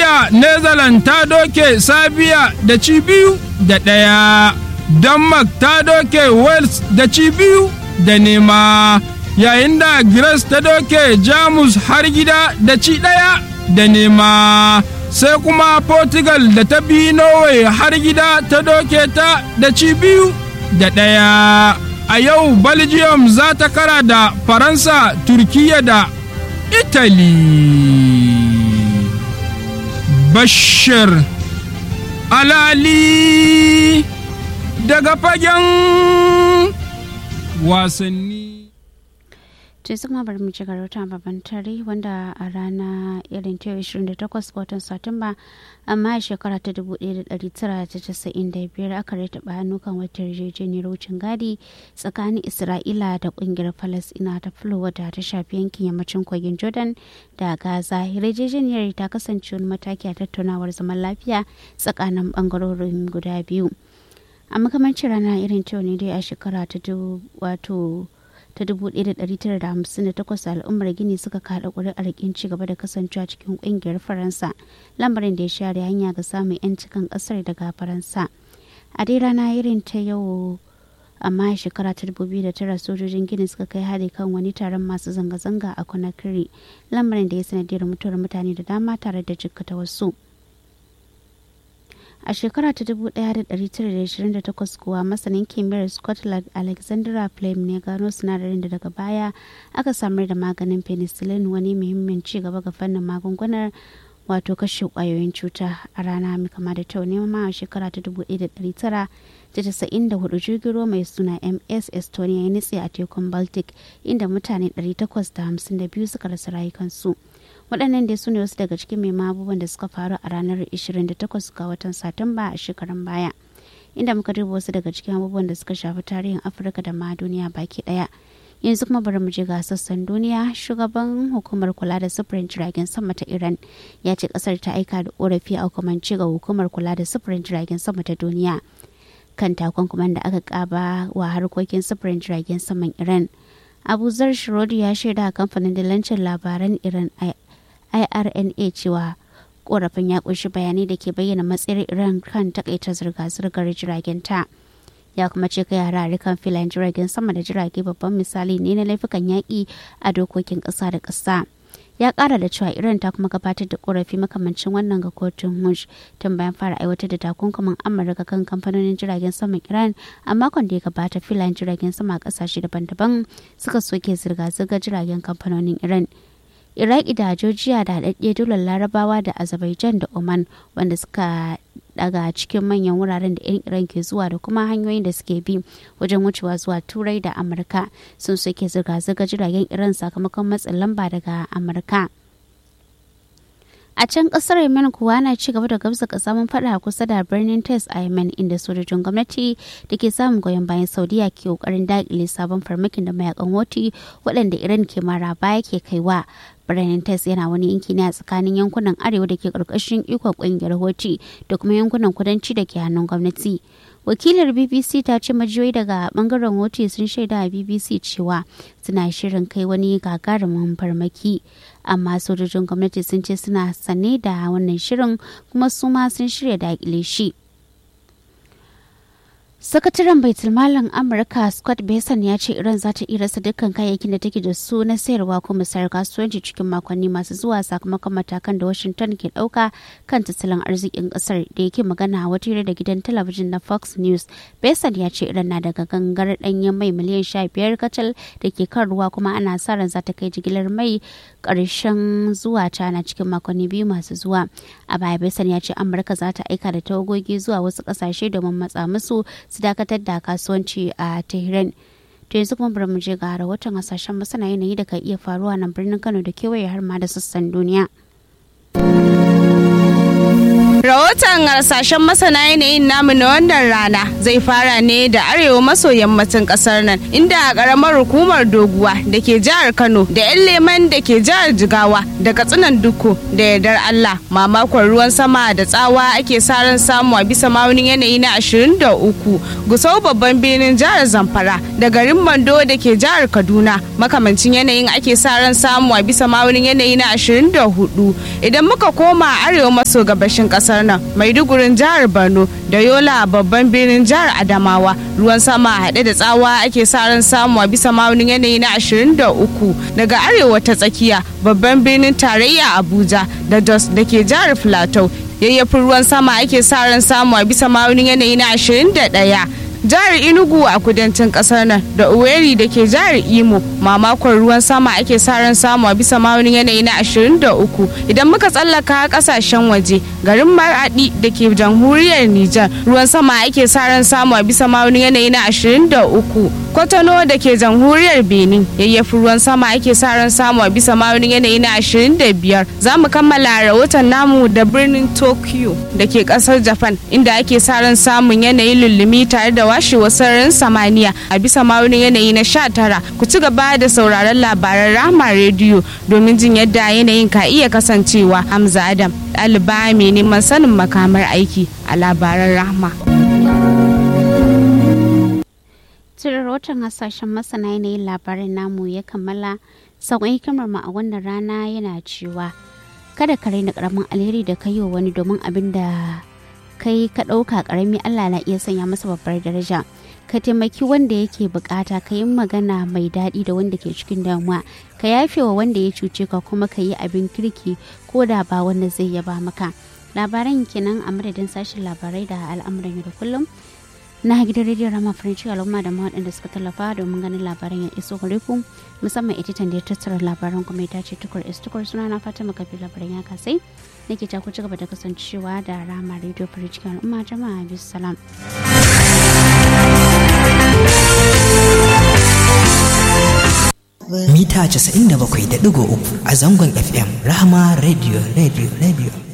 jiya netherlands ta doke sabiya da ci biyu da ɗaya denmark ta doke wales da ci biyu da nema yayin da Greece ta doke Jamus har gida da ci ɗaya da nema sai kuma Portugal da ta bi Norway har gida ta doke ta da ci biyu da ɗaya. A yau Belgium za ta kara da Faransa, Turkiya da Italy. Bashir Alali daga fagen wasanni. to sai kuma bari mu ci garauta babban tare wanda a rana irin ta 28 ga watan satumba amma a shekara ta 1995 aka rataba hannu kan wata yarjejeniyar wucin gadi tsakanin isra'ila da kungiyar falasina ta fulo wadda ta shafi yankin yammacin kogin jordan da gaza yarjejeniyar ta kasance wani mataki a tattaunawar zaman lafiya tsakanin bangarorin guda biyu a makamancin rana irin ta ne dai a shekara ta wato ta 1958 al'ummar gini suka kada ƙuri'ar kin ci gaba da kasancewa cikin ƙungiyar faransa lamarin da ya share hanya ga samun 'yanci kan ƙasar daga faransa a dai rana irin ta yau amma a shekara ta 2009 sojojin gini suka kai hari kan wani taron masu zanga-zanga a conakry lamarin da ya sanadiyar mutuwar mutane da dama tare da jikkata wasu a shekara ta 1928 kuwa masanin kimiyyar scotland alexandra flame ne gano sinadarin da daga baya aka samar da maganin penicillin wani muhimmin ci gaba ga fannin magungunar wato kashe kwayoyin cuta a rana mai kama da tau ne ma a shekara ta 1994 jirgin ruwa mai suna ms estonia ya nitse a tekun baltic inda mutane 852 suka rasa rayukansu waɗannan dai su ne wasu daga cikin mai abubuwan da suka faru a ranar 28 ga watan satumba a shekarun baya inda muka duba wasu daga cikin abubuwan da suka shafi tarihin afirka da ma duniya baki ɗaya yanzu kuma bari mu je ga sassan duniya shugaban hukumar kula da sufurin jiragen sama ta iran ya ce kasar ta aika da korafi a hukumance ga hukumar kula da sufurin jiragen sama ta duniya kan takunkuman da aka kaba wa harkokin sufurin jiragen saman iran abu zar shirodi ya shaida a kamfanin dillancin labaran iran irna cewa korafin ya kunshi bayanai da ke bayyana matsayar iran kan takaita zirga-zirgar jiragen ta ya kuma ce kai harare kan filayen jiragen sama da jirage babban misali ne na laifukan yaƙi a dokokin ƙasa da ƙasa ya ƙara da cewa iran ta kuma gabatar da korafi makamancin wannan ga kotun hush tun bayan fara aiwatar da takunkumin amurka kan kamfanonin jiragen saman iran a makon da ya gabata filayen jiragen sama a ƙasashe daban-daban suka soke zirga-zirgar jiragen kamfanonin iran iraki da georgia da haɗaɗɗe dolar larabawa da azerbaijan da oman wanda suka daga cikin manyan wuraren da 'yan iran ke zuwa da kuma hanyoyin da suke bi wajen wucewa zuwa turai da amurka sun soke zirga-zirga jiragen iran sakamakon matsin lamba daga amurka a can kasar yemen kuwa na ci gaba da gabza kasamun fada kusa da birnin tes a yemen inda sojojin gwamnati da ke samun goyon bayan saudiya ke kokarin dakile sabon farmakin da mayakan hoti waɗanda iran ke mara baya ke kaiwa birnin tes yana wani yanki ne a tsakanin yankunan arewa da ke ƙarƙashin ikon ƙungiyar hoti da kuma yankunan kudanci da ke hannun gwamnati wakilar bbc ta ce majiyoyi daga bangaren hoti sun shaida a bbc cewa suna shirin kai wani gagarumin farmaki amma sojojin gwamnati sun ce suna sane da wannan shirin kuma su ma sun shirya dakile shi sakataren baitulmalin amurka scott besson ya ce iran za ta iya rasa dukkan kayayyakin da take da su na sayarwa ko musayar kasuwanci cikin makonni masu zuwa sakamakon matakan da washington ke dauka kan tattalin arzikin kasar da yake magana a wata da gidan talabijin na fox news besson ya ce iran na daga gangar danyen mai miliyan sha biyar kacal da ke kan ruwa kuma ana sa ran za ta kai jigilar mai karshen zuwa cana cikin makonni biyu masu zuwa a baya besson ya ce amurka za ta aika da tawagogi zuwa wasu kasashe domin matsa musu su dakatar da kasuwanci a tehran to yanzu kuma bari mu je ga rahoton hasashen masana yanayi da ka iya faruwa nan birnin kano da kewaye har ma da sassan duniya Rahoton hasashen masana yanayin namu na wannan rana zai fara ne da arewa maso yammacin kasar nan inda a karamar hukumar doguwa da ke jihar Kano da 'yan leman da ke jihar Jigawa da katsinan duku da yardar Allah mamakon ruwan sama da tsawa ake sa ran samu a bisa maunin yanayi na 23 gusau babban birnin jihar Zamfara da garin Mando da ke jihar Kaduna makamancin yanayin ake sa ran samu a bisa maunin yanayi na 24 idan muka koma arewa maso gabashin kasar nan Maidugurin jihar Borno da Yola babban birnin jihar Adamawa ruwan sama haɗe da tsawa ake sa ran samu a bisa maunin yanayi na 23 daga arewa ta tsakiya babban birnin tarayya Abuja da Jos da ke jihar Plateau yayyafin ruwan sama ake sa ran samu a bisa maunin yanayi na 21 jihar inugu a kudancin kasar nan da uweri da ke jihar imo mamakon ruwan sama ake sa ran samu a bisa maunin yanayi na 23 idan muka tsallaka kasashen waje garin maradi da ke jamhuriyar nijar ruwan sama ake sa ran samu a bisa maunin yanayi na 23 kwatano da ke jamhuriyar benin yayyafi ruwan sama ake sa ran samu a bisa maunin yanayi na 25 za mu kammala rahoton namu da birnin tokyo da ke kasar japan inda ake sa ran samun yanayin lullumi tare da washewar sararin samaniya a bisa maunin yanayi na 19 ku ci gaba da sauraron labaran rahama rediyo domin jin yadda yanayin ka iya kasancewa hamza adam ɗaliba mai neman sanin makamar aiki a labaran rahama. Cire rahoton hasashen masana yanayin labarin namu ya kammala sauƙin hikimar mu a wannan rana yana cewa kada ka raina ƙaramin alheri da kai wa wani domin abin da kai ka ɗauka ƙarami Allah na iya sanya masa babbar daraja ka taimaki wanda yake bukata ka yi magana mai daɗi da wanda ke cikin damuwa ka yafe wa wanda ya cuce ka kuma ka yi abin kirki ko da ba wanda zai yaba maka labaran kenan a madadin sashen labarai da al'amuran yau da kullum na gidan rediyon rama farin al'umma da waɗanda suka tallafa domin ganin labaran ya iso gare ku musamman editan da ya tattara labaran kuma ya tace tukur is tukur suna na fata makafi labaran ya kasai nake ta ku ci gaba da kasancewa da rama rediyo farin al'umma jama'a bisu salam. mita 97.3 a zangon FM Rahama Radio Radio Radio